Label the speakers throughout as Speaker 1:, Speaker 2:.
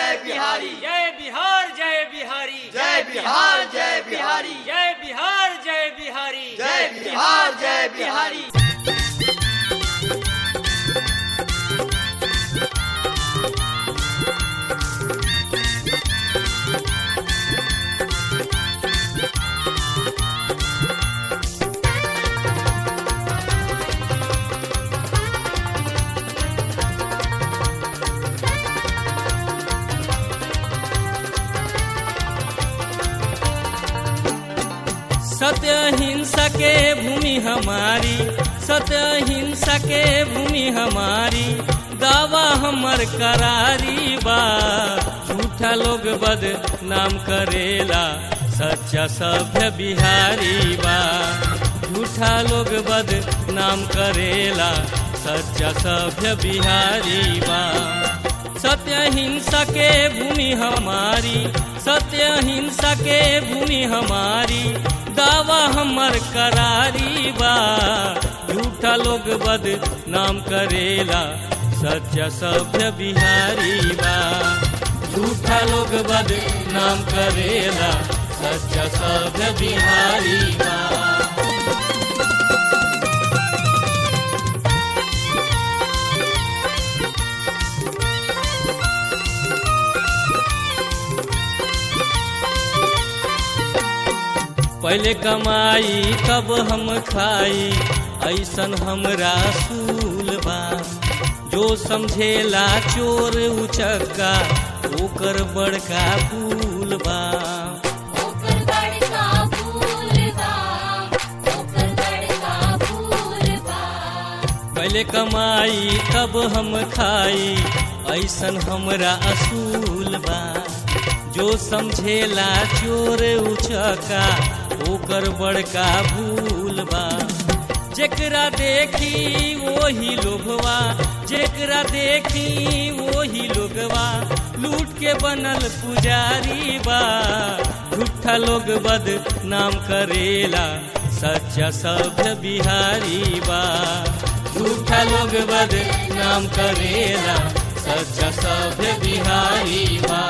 Speaker 1: जय बिहारी
Speaker 2: जय बिहार जय बिहारी
Speaker 1: जय बिहार जय बिहारी
Speaker 2: जय बिहार जय बिहारी
Speaker 1: जय बिहार जय बिहारी
Speaker 2: सत्य हिंसा के भूमि हमारी सत्य हिंसा के भूमि हमारी दावा हमर करारी बा झूठा लोग बद नाम करेला सच्चा सभ्य बिहारी बा झूठा लोग बद नाम करेला सच्चा सभ्य बिहारी बा सत्य हिंसा के भूमि हमारी सत्य हिंसा के भूमि हमारी दावा हमर करारी बा झूठा लोग बद नाम करेला सच्चा सभ्य बिहारी बा झूठा लोग बद नाम करेला सच्चा सभ्य बिहारी बा पहले कमाई तब हम खाई ऐसन हमरा सूल बा जो समझेला चोर उचक्का ओकर बड़का फूल बा
Speaker 3: ओकर बड़का फूल बा ओकर बड़का फूल बा
Speaker 2: पहले कमाई तब हम खाई ऐसन हमरा असूल बा जो समझेला चोर उचका ओकर बड़का भूल बा जेकरा देखी वही लोभवा जेकरा देखी वही लोगवा लूट के बनल पुजारी बा झूठा लोग बद नाम करेला सच्चा सभ्य बिहारी बा झूठा लोग बद नाम करेला सच्चा सभ्य बिहारी बा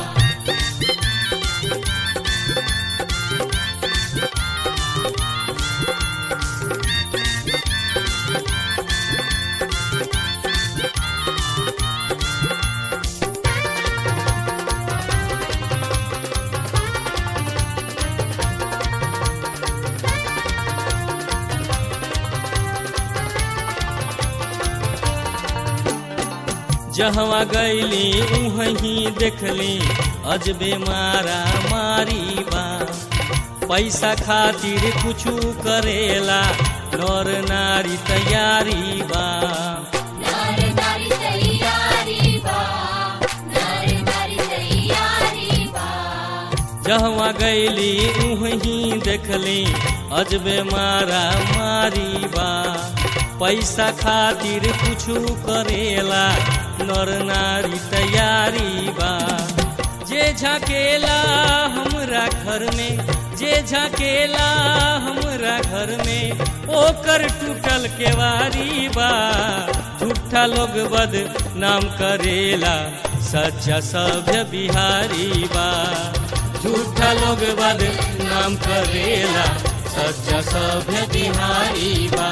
Speaker 2: जहवा गैली उहीं देखली अजबे मारा मारी बा पैसा खातिर कुछ करेला नर नारी तैयारी बा
Speaker 3: नार नारी तैयारी बा नार नारी तैयारी बा
Speaker 2: जहवा गैली उहीं देखली अजबे मारा मारी बा पैसा खातिर कुछ करेला नर नारी तैयारी बा जे झाकेला हमरा घर में जे झाकेला हमरा घर में ओकर टूटल केवारी बा झूठा लोग बद नाम करेला सच्चा सभ्य बिहारी बा झूठा लोग बद नाम करेला सच्चा सभ्य बिहारी बा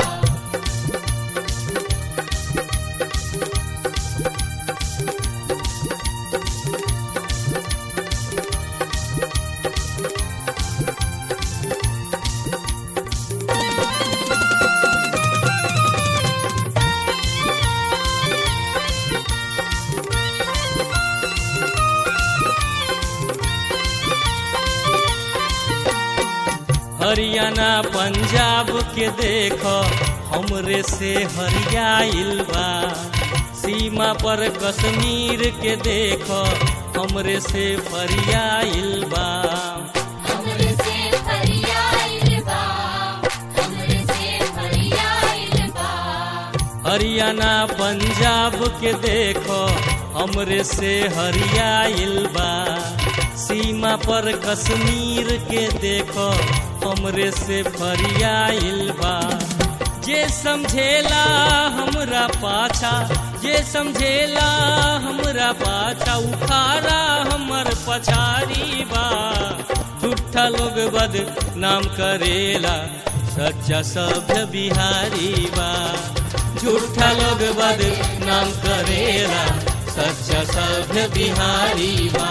Speaker 2: हरियाणा पंजाब के देख हमरे से हरियाइल बा सीमा पर कश्मीर के देख हमरे से फरियाइल बा
Speaker 3: हमरे से फरियाइल बा हमरे से फरियाइल बा
Speaker 2: हरियाणा पंजाब के देख हमरे से हरियाइल बा सीमा पर कश्मीर के देख हमरे से फरियाइल बा जे समझेला हमरा पाछा जे समझेला हमरा पाछा उखाड़ा हमर पछारी बा झूठा लोग बद नाम करेला सच्चा सभ्य बिहारी बा झूठा लोग बद नाम करेला सच्चा सभ्य बिहारी बा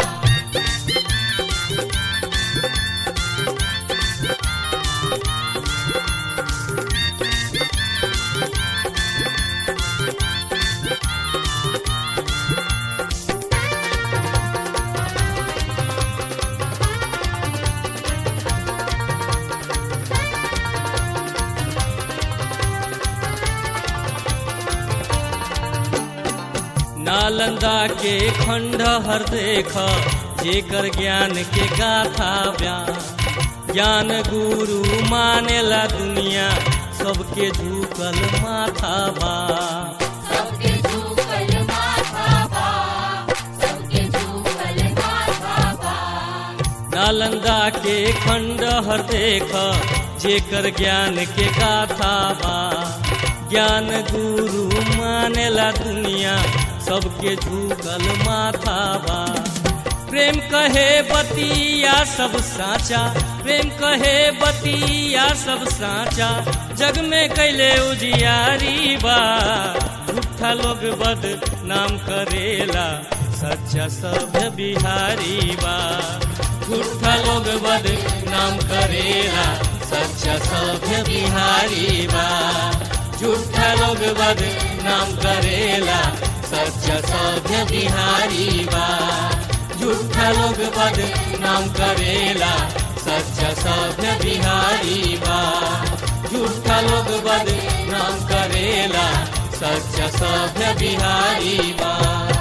Speaker 2: नालंदा के खंडहर देख जेकर ज्ञान के गाथा बयान ज्ञान गुरु मानेला दुनिया सबके झुकल माथा बा
Speaker 3: सबके झूकल माथा बा सबके झूकल माथा बा
Speaker 2: नालंदा के खंडहर देख जेकर ज्ञान के गाथा बा ज्ञान गुरु मानेला दुनिया सबके झुकल माथा बा प्रेम कहे बतिया सब साचा प्रेम कहे बतिया सब साचा जग में कैले उजियारी बा झूठा लोग बद नाम करेला सच्चा सभ्य बिहारी बा झूठा लोग बद नाम करेला सच्चा सभ्य बिहारी बा झूठा लोग बद नाम करेला सच्चा सभ्य बिहारी बा झूठा लोग बद नाम करेला सच्चा सभ्य बिहारी बा झूठा लोग बद नाम करेला सच्चा सभ्य बिहारी बा